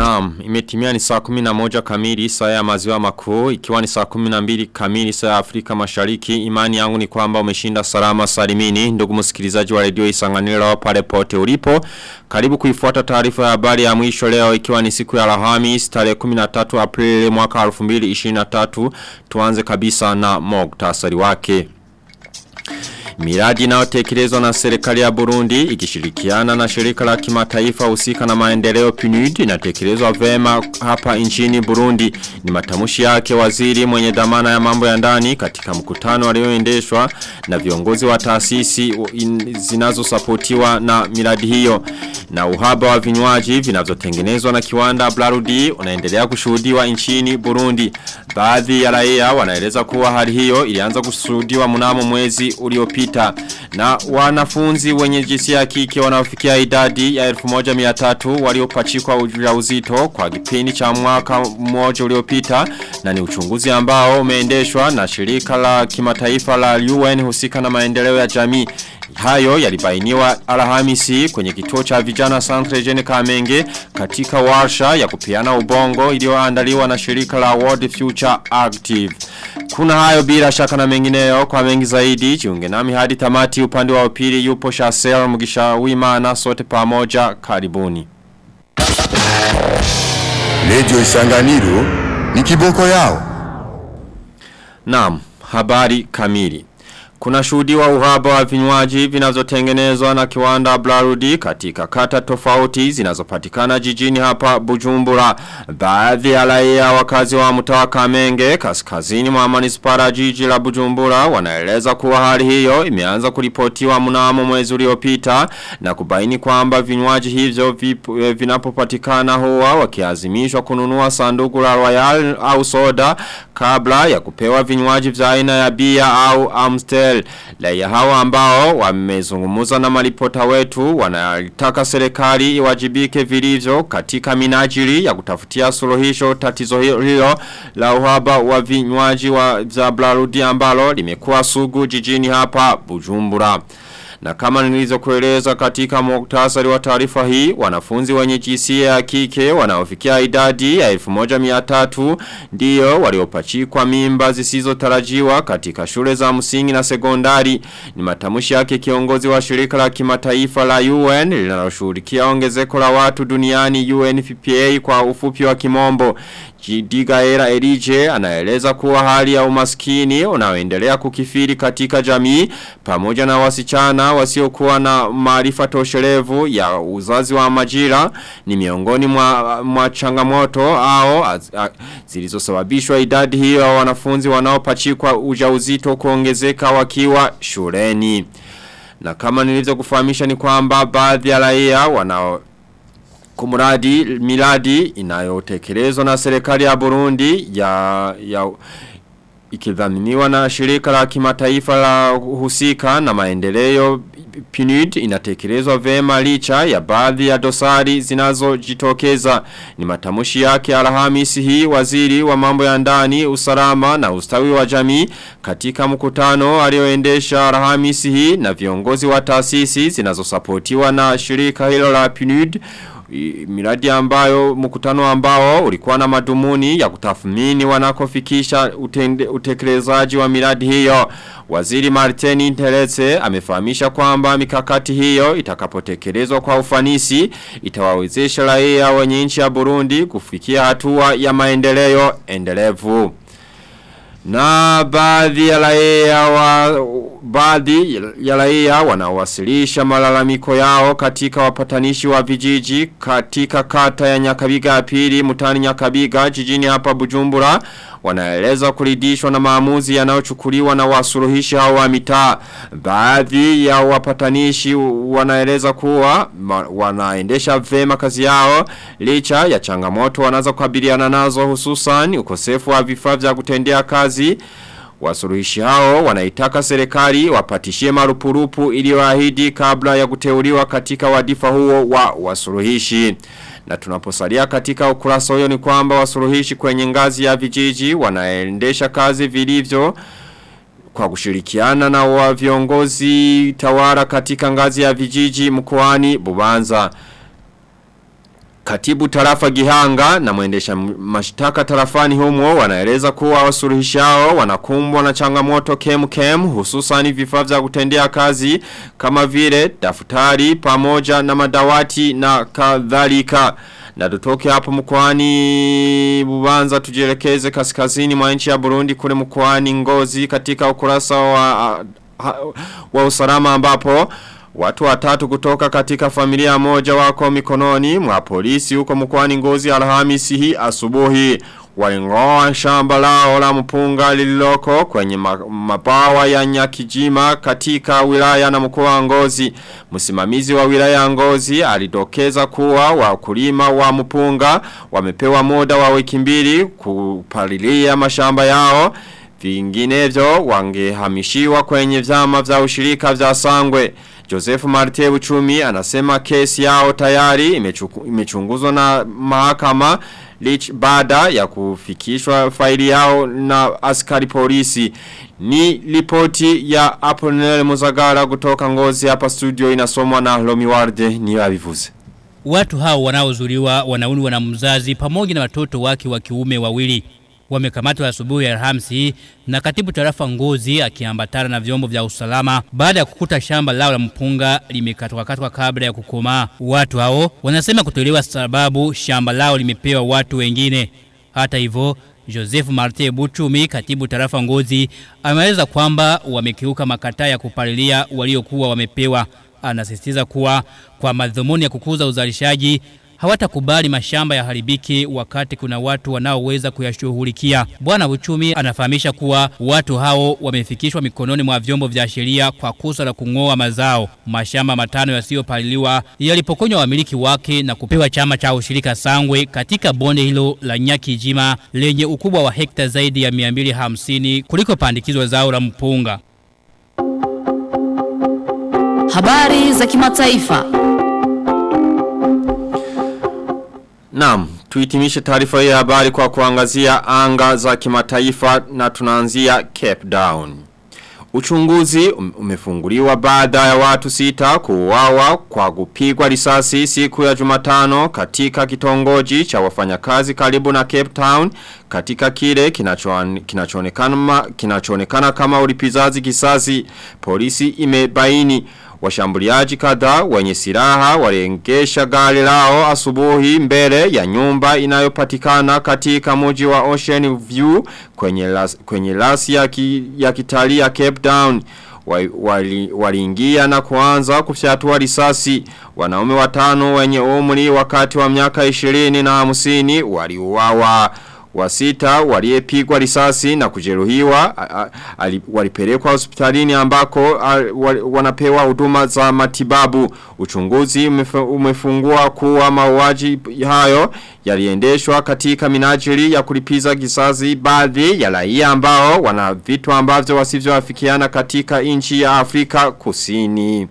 Naam, imetimia ni saa 11 kamili saa ya maziwa makuu, ikiwa ni saa 12 kamili saa ya Afrika mashariki, imani yangu ni kwamba umeshinda salama salimini, ndugu msikilizaji wa redio isanganiro pale pote ulipo. Karibu kuifuata taarifa ya habari ya mwisho leo ikiwa ni siku ya Alhamisi tarehe 13 Aprili mwaka 2023, tuanze kabisa na moktasari wake. Miradi inayotekelezwa na serikali ya Burundi ikishirikiana na shirika la kimataifa husika na maendeleo PNUD inatekelezwa vema hapa nchini Burundi. Ni matamushi yake waziri mwenye dhamana ya mambo ya ndani katika mkutano alioendeshwa na viongozi wa taasisi zinazosapotiwa na miradi hiyo. Na uhaba wa vinywaji vinavyotengenezwa na kiwanda Blarudi unaendelea kushuhudiwa nchini Burundi. Baadhi ya raia wanaeleza kuwa hali hiyo ilianza kushuhudiwa mnamo mwezi uliopita na wanafunzi wenye jinsia ya kike wanaofikia idadi ya 1300 waliopachikwa ujauzito kwa kipindi cha mwaka mmoja uliopita na ni uchunguzi ambao umeendeshwa na shirika la kimataifa la UN husika na maendeleo ya jamii Hayo yalibainiwa alhamisi kwenye kituo cha vijana Centre Jene Kamenge katika warsha ya kupiana ubongo iliyoandaliwa na shirika la World Future Active. Kuna hayo bila shaka na mengineyo kwa mengi zaidi jiunge nami hadi tamati upande wa upili yupo Shasel Mugisha Wimana sote pamoja karibuni. Radio Isanganiro ni kiboko yao. Naam, habari kamili. Kuna shuhudiwa uhaba wa vinywaji vinavyotengenezwa na kiwanda Blarudi katika kata tofauti zinazopatikana jijini hapa Bujumbura. Baadhi ya raia wakazi wa mtaa Kamenge kaskazini mwa manispara jiji la Bujumbura wanaeleza kuwa hali hiyo imeanza kuripotiwa mnamo mwezi uliopita na kubaini kwamba vinywaji hivyo vinapopatikana huwa wakiazimishwa kununua sanduku la Royal au soda kabla ya kupewa vinywaji vya aina ya bia au Amstel Israel. Laia hawa ambao wamezungumuza na malipota wetu wanataka serikali iwajibike vilivyo katika minajili ya kutafutia suluhisho tatizo hilo la uhaba wa vinywaji wa Zablarudi ambalo limekuwa sugu jijini hapa Bujumbura. Na kama nilizokueleza katika muktasari wa taarifa hii, wanafunzi wenye jinsia ya kike wanaofikia idadi ya 1300 ndio waliopachikwa mimba zisizotarajiwa katika shule za msingi na sekondari. Ni matamushi yake kiongozi wa shirika la kimataifa la UN linaloshughulikia ongezeko la watu duniani UNFPA kwa ufupi wa kimombo. Jidigaera Erije anaeleza kuwa hali ya umaskini unaoendelea kukifiri katika jamii pamoja na wasichana wasiokuwa na maarifa toshelevu ya uzazi wa majira ni miongoni mwa, mwa changamoto au zilizosababishwa idadi hiyo ya wanafunzi wanaopachikwa ujauzito kuongezeka wakiwa shuleni. Na kama nilivyo kufahamisha ni kwamba baadhi ya raia wanao kumuradi miladi inayotekelezwa na serikali ya Burundi ya, ya ikidhaminiwa na shirika la kimataifa la husika na maendeleo PNUD inatekelezwa vema licha ya baadhi ya dosari zinazojitokeza ni matamushi yake Alhamisi hii waziri wa mambo ya ndani usalama na ustawi wa jamii katika mkutano alioendesha Alhamisi hii na viongozi wa taasisi zinazosapotiwa na shirika hilo la PNUD miradi ambayo mkutano ambao ulikuwa na madumuni ya kutathmini wanakofikisha utekelezaji wa miradi hiyo. Waziri Martini Teretse amefahamisha kwamba mikakati hiyo itakapotekelezwa kwa ufanisi itawawezesha raia wenye nchi ya Burundi kufikia hatua ya maendeleo endelevu. Na baadhi ya raia wa baadhi ya raia wanawasilisha malalamiko yao katika wapatanishi wa vijiji katika kata ya Nyakabiga ya pili mutani Nyakabiga jijini hapa Bujumbura wanaeleza kuridhishwa na maamuzi yanayochukuliwa na wasuluhishi hao wa mitaa. Baadhi ya wapatanishi wanaeleza kuwa ma, wanaendesha vema kazi yao licha ya changamoto wanazo kukabiliana nazo hususan ukosefu wa vifaa vya kutendea kazi Wasuluhishi hao wanaitaka serikali wapatishie marupurupu iliyoahidi kabla ya kuteuliwa katika wadifa huo wa wasuluhishi. Na tunaposalia katika ukurasa huyo ni kwamba wasuluhishi kwenye ngazi ya vijiji wanaendesha kazi vilivyo kwa kushirikiana na wa viongozi tawara katika ngazi ya vijiji mkoani Bubanza. Katibu tarafa Gihanga na mwendesha mashtaka tarafani humo wanaeleza kuwa wasuruhishao wanakumbwa na changamoto kem kem hususani vifaa vya kutendea kazi kama vile daftari pamoja na madawati na kadhalika. Na tutoke hapo mkoani Bubanza tujielekeze kaskazini mwa nchi ya Burundi kule mkoani Ngozi katika ukurasa wa wa usalama ambapo Watu watatu kutoka katika familia moja wako mikononi mwa polisi huko mkoani Ngozi Alhamisi hii asubuhi walingoa shamba lao la mpunga lililoko kwenye mabawa ya Nyakijima katika wilaya na mkoa wa Ngozi. Msimamizi wa wilaya Ngozi alidokeza kuwa wakulima wa mpunga wamepewa muda wa wiki mbili kupalilia mashamba yao. Vinginevyo wangehamishiwa kwenye vyama vya ushirika vya Sangwe. Joseph Marte Uchumi anasema kesi yao tayari imechunguzwa na mahakama lich baada ya kufikishwa faili yao na askari polisi. Ni ripoti ya Apollinaire Muzagara kutoka ngozi hapa studio inasomwa na Lomi Warde ni wavivuze. Watu hao wanaozuriwa wanauni na mzazi pamoja na watoto wake wa kiume wawili wamekamatwa asubuhi ya Alhamisi na katibu tarafa Ngozi akiambatana na vyombo vya usalama baada ya kukuta shamba lao la mpunga limekatwa katwa kabla ya kukomaa. Watu hao wanasema kutolewa sababu shamba lao limepewa watu wengine. Hata hivyo Joseph Marte Buchumi katibu tarafa Ngozi ameeleza kwamba wamekiuka makataa ya kupalilia waliokuwa wamepewa. Anasisitiza kuwa kwa madhumuni ya kukuza uzalishaji hawatakubali mashamba ya haribiki wakati kuna watu wanaoweza kuyashughulikia. Bwana Uchumi anafahamisha kuwa watu hao wamefikishwa mikononi mwa vyombo vya sheria kwa kosa la kung'oa mazao. Mashamba matano yasiyopaliliwa yalipokonywa wamiliki wake na kupewa chama cha ushirika Sangwe katika bonde hilo la Nyakijima lenye ukubwa wa hekta zaidi ya 250 kuliko pandikizwa zao la mpunga. Habari za kimataifa. Naam, tuitimishe taarifa hii ya habari kwa kuangazia anga za kimataifa na tunaanzia Cape Town. Uchunguzi umefunguliwa baada ya watu sita kuuawa kwa kupigwa risasi siku ya Jumatano katika kitongoji cha wafanyakazi karibu na Cape Town katika kile kinachoonekana kinachoonekana kama ulipizaji kisasi polisi imebaini Washambuliaji kadhaa wenye silaha waliengesha gari lao asubuhi mbele ya nyumba inayopatikana katika mji wa Ocean View kwenye las, kwenye lasi ya, ki, ya kitalii ya Cape Town. Waliingia wali na kuanza kufyatua risasi. Wanaume watano wenye umri wakati wa miaka 20 na 50 waliuawa wa sita waliyepigwa risasi na kujeruhiwa walipelekwa hospitalini ambako a, wali, wanapewa huduma za matibabu uchunguzi umefungua kuwa mauaji hayo yaliendeshwa katika minajili ya kulipiza kisasi baadhi ya raia ambao wana vitu ambavyo wasivyoafikiana katika nchi ya Afrika Kusini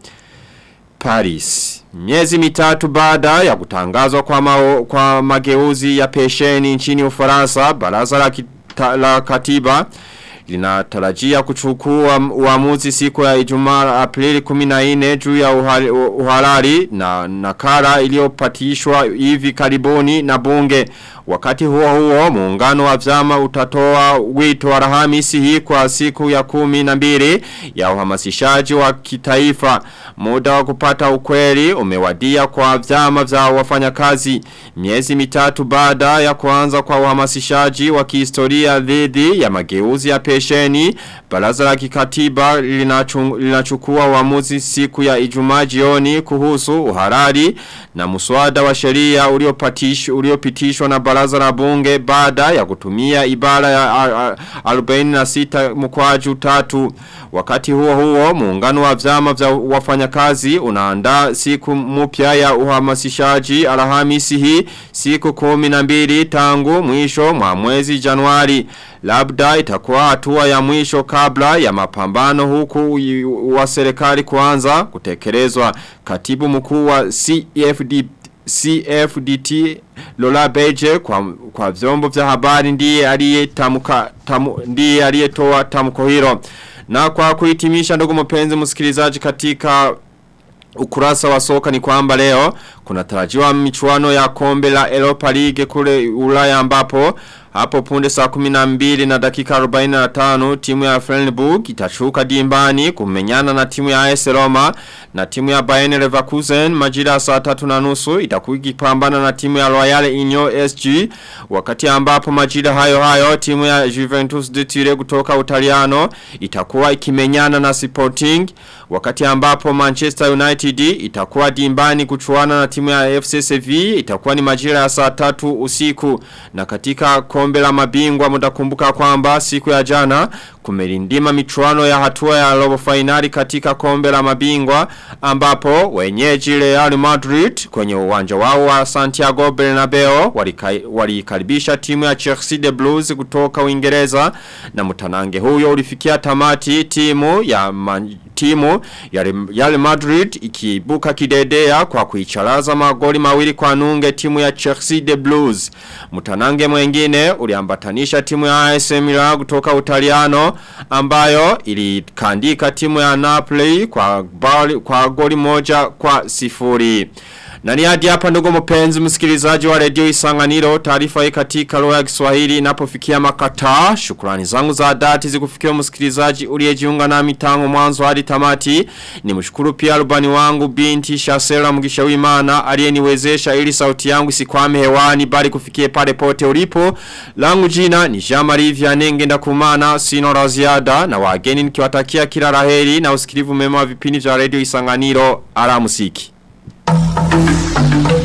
Paris Miezi mitatu baada ya kutangazwa kwa, mao, kwa mageuzi ya pesheni nchini ufaransa, baraza la, kita, la katiba linatarajia kuchukua uamuzi siku ya Ijumaa Aprili 14 juu ya uhalali na nakara iliyopatishwa hivi karibuni na bunge. Wakati huo huo muungano wa vyama utatoa wito Alhamisi hii kwa siku ya kumi na mbili ya uhamasishaji wa kitaifa. Muda wa kupata ukweli umewadia kwa vyama vya wafanyakazi. Miezi mitatu baada ya kuanza kwa uhamasishaji wa kihistoria dhidi ya mageuzi ya pesheni, baraza la kikatiba linachukua uamuzi siku ya Ijumaa jioni kuhusu uhalali na muswada wa sheria uliopitishwa uliopitishwa na baraza la bunge baada ya kutumia ibara ya 46 mkwaju tatu. Wakati huo huo muungano wa vyama vya wafanyakazi unaandaa siku mpya ya uhamasishaji Alhamisi hii siku 12 tangu mwisho mwa mwezi Januari. Labda itakuwa hatua ya mwisho kabla ya mapambano huku wa serikali kuanza kutekelezwa. Katibu mkuu wa CFD CFDT Lola Beje kwa, kwa vyombo vya habari ndiye aliyetamka tamu, ndiye aliyetoa tamko hilo. Na kwa kuhitimisha ndugu mpenzi msikilizaji katika ukurasa wa soka ni kwamba leo kuna tarajiwa michuano ya kombe la Europa League kule Ulaya ambapo hapo punde saa 12 na dakika 45 timu ya Freiburg itashuka dimbani kumenyana na timu ya AS Roma na timu ya Bayern Leverkusen majira saa tatu na nusu itakuwa ikipambana na timu ya Royal Union SG wakati ambapo majira hayo hayo timu ya Juventus de Turin kutoka Utaliano itakuwa ikimenyana na Sporting wakati ambapo Manchester United itakuwa dimbani kuchuana na timu ya FC Sevilla itakuwa ni majira ya saa tatu usiku na katika kombe la mabingwa mtakumbuka kwamba siku ya jana kumelindima michuano ya hatua ya robo finali katika kombe la mabingwa ambapo wenyeji Real Madrid kwenye uwanja wao wa Santiago Bernabeu walikaribisha timu ya Chelsea the Blues kutoka Uingereza na mtanange huyo ulifikia tamati timu ya man, timu ya Real Madrid ikibuka kidedea kwa kuicharaza magoli mawili kwa nunge timu ya Chelsea the Blues. Mtanange mwengine uliambatanisha timu ya AS Milan kutoka Utaliano ambayo ilikandika timu ya Napoli kwa, bali, kwa goli moja kwa sifuri. Na ni hadi hapa ndugu mpenzi msikilizaji wa redio Isanganiro taarifa hii katika lugha ya Kiswahili inapofikia makata. Shukrani zangu za dhati zikufikia msikilizaji uliyejiunga nami tangu mwanzo hadi tamati. Nimshukuru pia rubani wangu binti Shasera Mugisha Wimana aliyeniwezesha ili sauti yangu isikwame hewani bali kufikie pale pote ulipo. Langu jina ni Jean-Marie Vianenge ndakumana sino la ziada na wageni nikiwatakia kila laheri na usikilivu mema wa vipindi vya redio Isanganiro. Ala musiki. Thank you.